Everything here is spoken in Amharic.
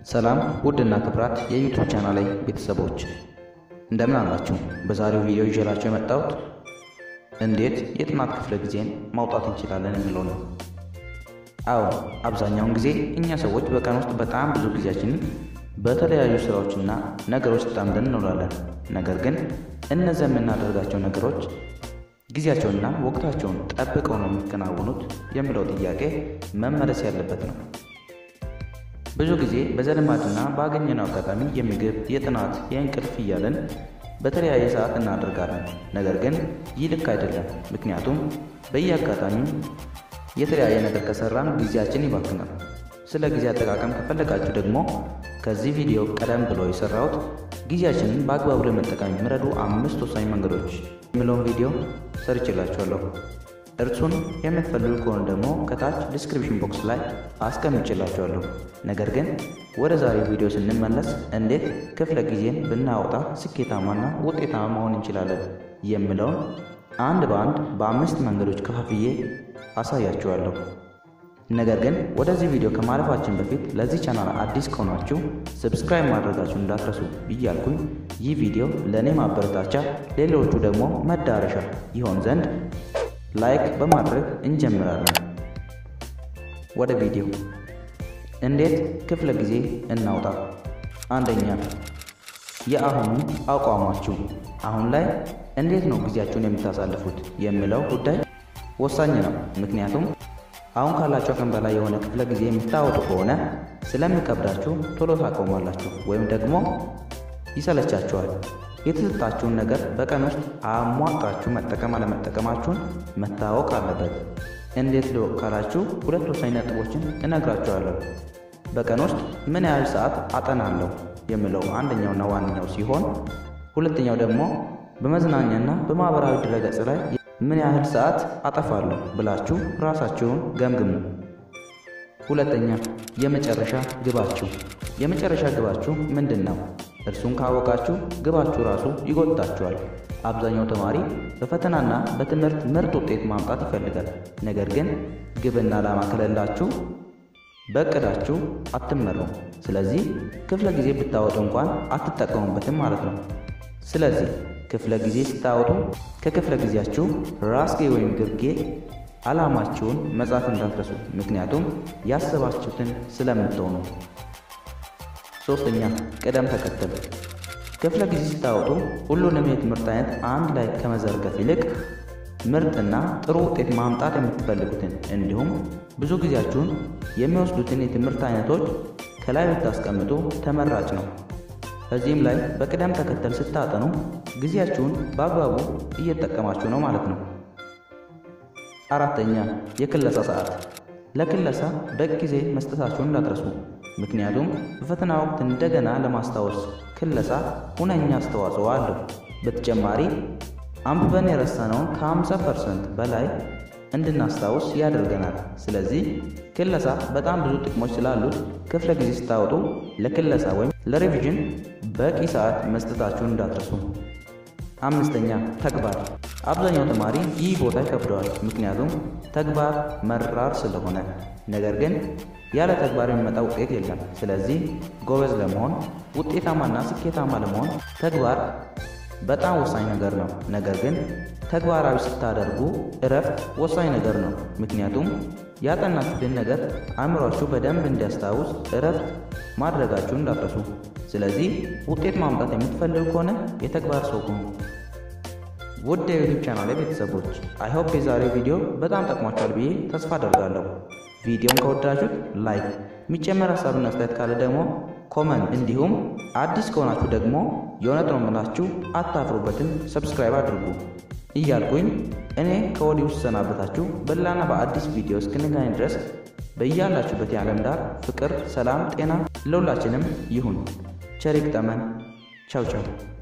ሰላም ውድና ክብራት የዩቱብ ቻናል ላይ ቤተሰቦች እንደምን አላችሁ? በዛሬው ቪዲዮ ይዤላችሁ የመጣሁት እንዴት የጥናት ክፍለ ጊዜን ማውጣት እንችላለን የሚለው ነው። አዎ አብዛኛውን ጊዜ እኛ ሰዎች በቀን ውስጥ በጣም ብዙ ጊዜያችንን በተለያዩ ስራዎችና ነገሮች ተጣምደን እንውላለን። ነገር ግን እነዚያ የምናደርጋቸው ነገሮች ጊዜያቸውንና ወቅታቸውን ጠብቀው ነው የሚከናወኑት የሚለው ጥያቄ መመለስ ያለበት ነው። ብዙ ጊዜ በዘልማድና ባገኘነው አጋጣሚ የምግብ፣ የጥናት፣ የእንቅልፍ እያለን በተለያየ ሰዓት እናደርጋለን። ነገር ግን ይህ ልክ አይደለም። ምክንያቱም በየአጋጣሚው የተለያየ ነገር ከሰራን ጊዜያችን ይባክናል። ስለ ጊዜ አጠቃቀም ከፈለጋችሁ ደግሞ ከዚህ ቪዲዮ ቀደም ብሎ የሰራሁት ጊዜያችንን በአግባቡ ለመጠቀም የሚረዱ አምስት ወሳኝ መንገዶች የሚለውን ቪዲዮ ሰርችላችኋለሁ። እርሱን የምትፈልጉ ከሆነ ደግሞ ከታች ዲስክሪፕሽን ቦክስ ላይ አስቀምጬላችኋለሁ። ነገር ግን ወደ ዛሬው ቪዲዮ ስንመለስ እንዴት ክፍለ ጊዜን ብናወጣ ስኬታማና ውጤታማ መሆን እንችላለን የሚለውን አንድ በአንድ በአምስት መንገዶች ከፋፍዬ አሳያችኋለሁ። ነገር ግን ወደዚህ ቪዲዮ ከማለፋችን በፊት ለዚህ ቻናል አዲስ ከሆናችሁ ሰብስክራይብ ማድረጋችሁ እንዳትረሱ እያልኩኝ ይህ ቪዲዮ ለእኔ ማበረታቻ፣ ሌሎቹ ደግሞ መዳረሻ ይሆን ዘንድ ላይክ በማድረግ እንጀምራለን። ወደ ቪዲዮ እንዴት ክፍለ ጊዜ እናውጣ። አንደኛ የአሁኑ አቋማችሁ አሁን ላይ እንዴት ነው ጊዜያችሁን የምታሳልፉት የሚለው ጉዳይ ወሳኝ ነው። ምክንያቱም አሁን ካላችሁ አቅም በላይ የሆነ ክፍለ ጊዜ የምታወጡ ከሆነ ስለሚከብዳችሁ ቶሎ ታቆማላችሁ ወይም ደግሞ ይሰለቻችኋል። የተሰጣችሁን ነገር በቀን ውስጥ አሟጣችሁ መጠቀም አለመጠቀማችሁን መታወቅ አለበት። እንዴት ልወቅ ካላችሁ ሁለት ወሳኝ ነጥቦችን እነግራችኋለሁ። በቀን ውስጥ ምን ያህል ሰዓት አጠናለሁ የሚለው አንደኛውና ዋነኛው ሲሆን፣ ሁለተኛው ደግሞ በመዝናኛና በማህበራዊ ድረገጽ ላይ ምን ያህል ሰዓት አጠፋለሁ ብላችሁ ራሳችሁን ገምግሙ። ሁለተኛ የመጨረሻ ግባችሁ የመጨረሻ ግባችሁ ምንድን ነው? እርሱን ካወቃችሁ ግባችሁ ራሱ ይጎታችኋል። አብዛኛው ተማሪ በፈተናና በትምህርት ምርጥ ውጤት ማምጣት ይፈልጋል። ነገር ግን ግብና ዓላማ ከሌላችሁ በእቅዳችሁ አትመሩም። ስለዚህ ክፍለ ጊዜ ብታወጡ እንኳን አትጠቀሙበትም ማለት ነው። ስለዚህ ክፍለ ጊዜ ስታወጡ ከክፍለ ጊዜያችሁ ራስጌ ወይም ግርጌ ዓላማችሁን መጻፍ እንዳትረሱ፣ ምክንያቱም ያሰባችሁትን ስለምትሆኑ። ሶስተኛ ቅደም ተከተል። ክፍለ ጊዜ ስታወጡ ሁሉንም የትምህርት አይነት አንድ ላይ ከመዘርገፍ ይልቅ ምርጥና ጥሩ ውጤት ማምጣት የምትፈልጉትን እንዲሁም ብዙ ጊዜያችሁን የሚወስዱትን የትምህርት አይነቶች ከላይ ብታስቀምጡ ተመራጭ ነው። በዚህም ላይ በቅደም ተከተል ስታጠኑ ጊዜያችሁን በአግባቡ እየተጠቀማችሁ ነው ማለት ነው። አራተኛ የክለሳ ሰዓት። ለክለሳ በቂ ጊዜ መስጠታችሁን እንዳትረሱ። ምክንያቱም በፈተና ወቅት እንደገና ለማስታወስ ክለሳ ሁነኛ አስተዋጽኦ አለው። በተጨማሪ አንብበን የረሳነውን ከ50 ፐርሰንት በላይ እንድናስታውስ ያደርገናል። ስለዚህ ክለሳ በጣም ብዙ ጥቅሞች ስላሉት ክፍለ ጊዜ ስታወጡ ለክለሳ ወይም ለሬቪዥን በቂ ሰዓት መስጠታችሁን እንዳትረሱ። አምስተኛ ተግባር። አብዛኛው ተማሪ ይህ ቦታ ይከብደዋል፣ ምክንያቱም ተግባር መራር ስለሆነ። ነገር ግን ያለ ተግባር የሚመጣ ውጤት የለም። ስለዚህ ጎበዝ ለመሆን ውጤታማና ስኬታማ ለመሆን ተግባር በጣም ወሳኝ ነገር ነው። ነገር ግን ተግባራዊ ስታደርጉ እረፍት ወሳኝ ነገር ነው። ምክንያቱም ያጠናችሁትን ነገር አእምሯችሁ በደንብ እንዲያስታውስ እረፍት ማድረጋችሁን እንዳትረሱ። ስለዚህ ውጤት ማምጣት የምትፈልጉ ከሆነ የተግባር ሰው ሁኑ። ውድ የዩቱብ ቻናል ቤተሰቦች አይሆፕ የዛሬው ቪዲዮ በጣም ጠቅሟችኋል ብዬ ተስፋ አደርጋለሁ። ቪዲዮን ከወዳችሁት ላይክ፣ የሚጨመር ሀሳብና አስተያየት ካለ ደግሞ ኮመንት፣ እንዲሁም አዲስ ከሆናችሁ ደግሞ የእውነት ነው የምላችሁ አታፍሩበትን ሰብስክራይብ አድርጉ እያልኩኝ እኔ ከወዲሁ ስሰናበታችሁ በሌላና በአዲስ ቪዲዮ እስክንገናኝ ድረስ በያላችሁበት የዓለም ዳር ፍቅር፣ ሰላም፣ ጤና ለሁላችንም ይሁን። ቸር ይግጠመን። ቻው ቻው